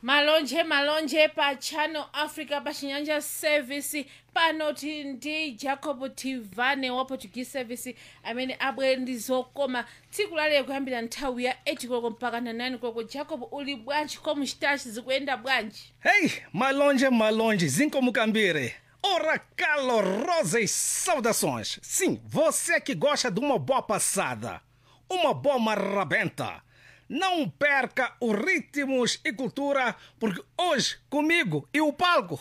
malonje malonje pa channel africa pa chinyanja service panoti ndi jacob tivane wa portuguese service amene abwere ndi zokoma tsiku lalero kuyambira nthawi ya 8 koloko mpaka na 9 koloko jacob uli bwanji como chitachi zikuyenda bwanji Hey, malonje, malonje, Zincomukambire. Ora calorosas saudações. Sim, você que gosta de uma boa passada, uma boa marrabenta. Não perca os ritmos e cultura, porque hoje, comigo e o palco,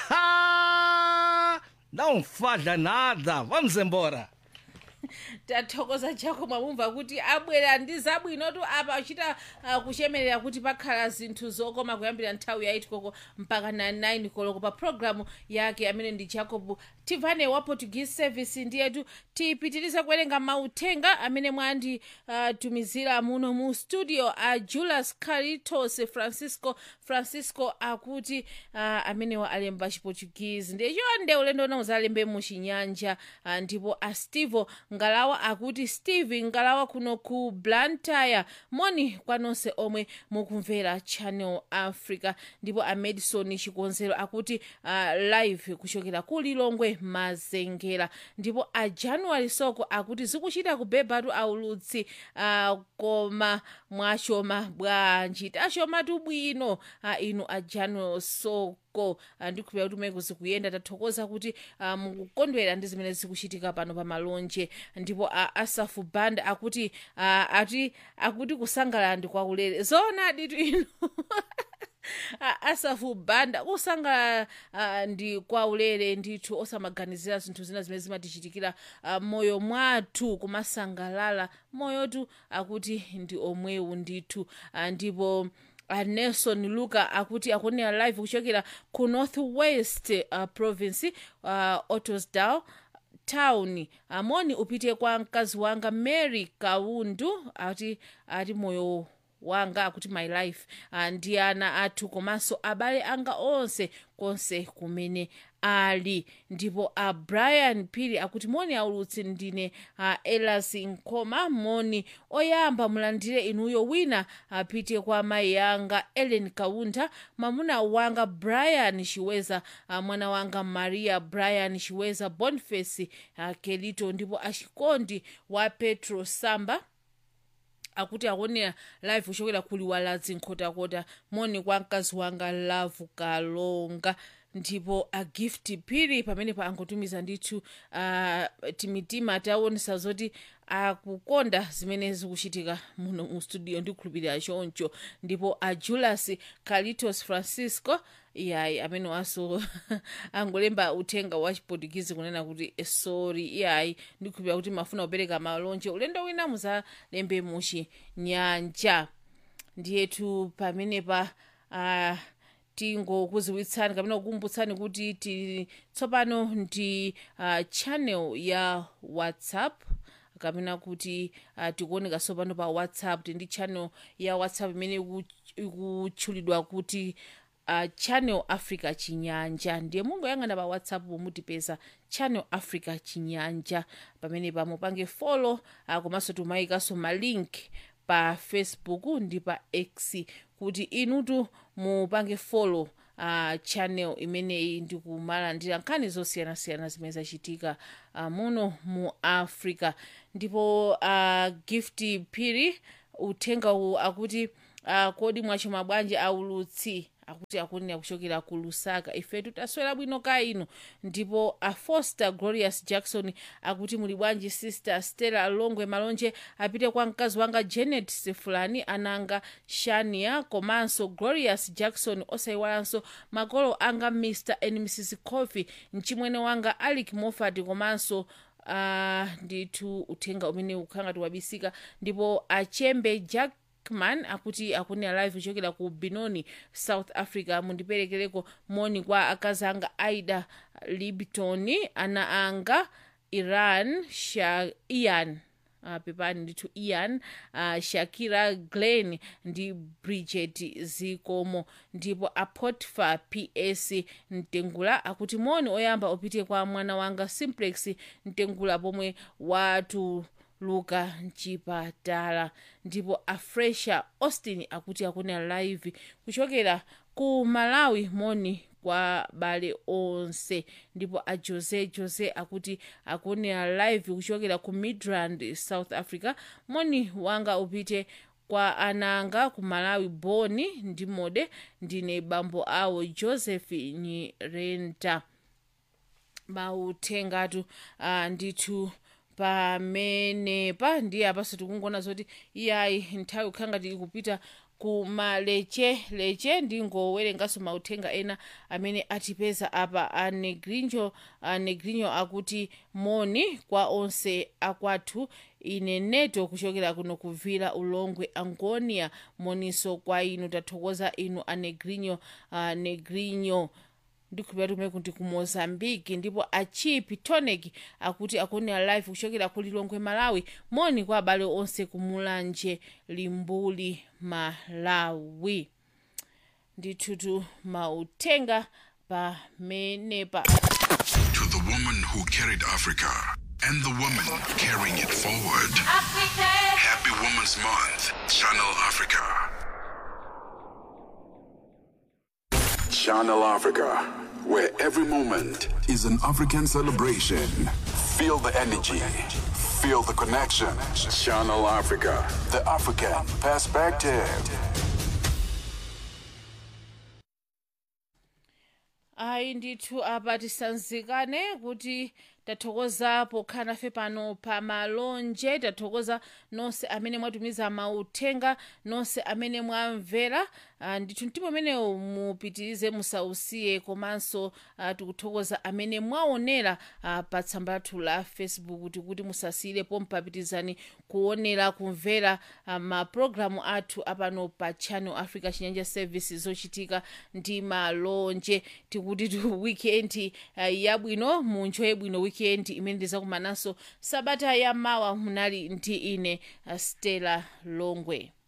não falha nada. Vamos embora. tathokoza jacob mwamumva kuti abwera ndi zabwinotu apa achita uh, kuchemerera kuti pakhala zinthu zokoma kuyambira nthawi ya 8 koloko mpaka na 9 koloko pa programu yake amene ndi jacob tivane wa portuguese service ndiyetu tipitiriza kuwerenga mauthenga amene mwanditumizira uh, muno mu studio a uh, julius caritos francisco francisco akuti uh, amenewa alemba chiportuguese ndicho nde ulendo unawuza alembe mu chinyanja uh, ndipo a stevo ngalawa akuti steve ngalawa kuno ku blantyre moni kwanonse omwe mukumvera channel africa ndipo a madison chikonzero akuti uh, live kuchokera ku lilongwe mazengera ndipo a january soko akuti zikuchita kubebatu aulutsi uh, koma mwachoma bwanji tachomatu bwino uh, inu a january soko ko uh, ndikhulupira kuti umene zikuyenda tathokoza kuti uh, mukukondwera ndi zimene zikuchitika pano pa malonje ndipo uh, asafu band akuti uh, ati akuti kusangalala ndi kwaulere zoonadi tu inu Ah, asafu banda kusangalala uh, ndi kwaulere ndithu osamaganizira zinthu zina zimene zimatichitikira uh, moyo mwathu kumasangalala moyotu akuti ndi omwewu ndithu uh, ndipo uh, nelson luka akuti akuonera live kuchokera ku north west uh, province uh, ottosdal town amoni upite kwa mkazi wanga mary kaundu ati ati moyo wanga akuti my life uh, ndi ana athu komanso abale anga onse konse kumene ali ndipo a uh, brian pili akuti moni aulutsi ndine uh, elas nkoma moni oyamba mulandire inuyo wina apite uh, kwa mayi yanga ellen kaunda mwamuna wanga brian chiweza uh, mwana wanga maria brian chiweza boniface uh, kelito ndipo achikondi wa petro samba akuti akuonera live kuchokera kuliwala zinkhotakota moni kwa mkazi wanga love kalonga ndipo a gift pili pamene pa angotumiza ndithu uh, timitima taonesa zoti akukonda zimene zikuchitika muno mu studio ndikhulupirira choncho ndipo a julius calitos francisco iyayi amene waso angolemba uthenga wa chiportugizi kunena kuti sorry iyayi ndikhulupirira kuti mafuna kupereka malonje ulendo wina muzalembe muchinyanja ndiyetu pamenepa uh, tingokuziwitsani kapena kukumbutsani kuti ti tsopano ndi uh, channel ya whatsapp kapena kuti uh, tikuoneka tsopano pa whatsapp tindi channel ya whatsapp imene ikutchulidwa kuti uh, channel africa chinyanja ndiye mungoyang'ana pa whatsapp pomutipeza channel africa chinyanja pamene pamupange follow uh, komanso tumayikanso malink pa facebook ndi pa x kuti inutu mupange follow uh, channel imeneyi ndikumalandira nkhani zosiyanasiyana zimene zachitika uh, muno mu africa ndipo uh, gift piri uthenga uwu akuti uh, kodi mwachoma bwanji aulutsi akuti akunena kuchokera ku lusaka ifetu taswera bwino ka inu ndipo a foster glorious jackson akuti muli bwanji sister stella longwe malonje apite kwa mkazi wanga janet sefulani ananga shania komanso glorious jackson osayiwalanso makolo anga mr and mrs coffee mchimwene wanga alic moffat komanso uh, ndithu uthenga umene ukhangati wabisika ndipo achembe jack man akuti akunena live kuchokera ku binoni south africa mundiperekereko moni kwa akazi anga aida libton ana anga iran sha ian uh, pepani ndithu ian uh, shakira glen ndi bridget zikomo ndipo apotifa ps mtengula akuti moni oyamba upite kwa mwana wanga simplex mtengula pomwe watu luka mchipatala ndipo afresha austin akuti akunena live kuchokera ku malawi moni kwa bale onse ndipo a jose jose akuti akunena live kuchokera ku midrand south africa moni wanga upite kwa ananga ku malawi boni ndi mode ndine bambo awo joseph nyirenta mauthengatu uh, ndithu pamenepa ndiye apaso tikungona zoti iyayi nthawi kukhala ngati ikupita ku maleche ndingowerenganso mauthenga ena amene atipeza apa a negrinjo a negrinjo akuti moni kwa onse akwathu ine neto kuchokera kuno kuvira ulongwe angonia moniso kwa inu tathokoza inu a negrinjo a negrinjo ndikhulupirira kumene kuti ku mozambique ndipo achipi tonic akuti akunena live kuchokera ku lilongwe malawi moni kwa abale onse kumulanje limbuli malawi ndithutu mauthenga pamenepa To the woman who carried Africa and the woman carrying it forward. Happy Women's Month, Channel Africa. Channel Africa, where every moment is an African celebration. Feel the energy, feel the connection. Channel Africa, the African perspective. ayi ndithu apa tisanzikane kuti tathokoza pokhala nafe pano pa malonje tathokoza nonse amene mwatumiza mauthenga nonse amene mwamvera uh, ndithu mtima umenewu mupitirize musausiye komanso uh, tikuthokoza amene mwaonera uh, pa tsamba lathu la facebook tikuti musasiyirepo mpapitizani kuonera kumvera uh, mapulogalamu athu apano pa channel africa chinyanja service zochitika ndi malonje tikuti tu weekend uh, yabwino munjoye bwino weekend imene ndizakumananso sabata ya mawa munali ndi ine uh, stella longwe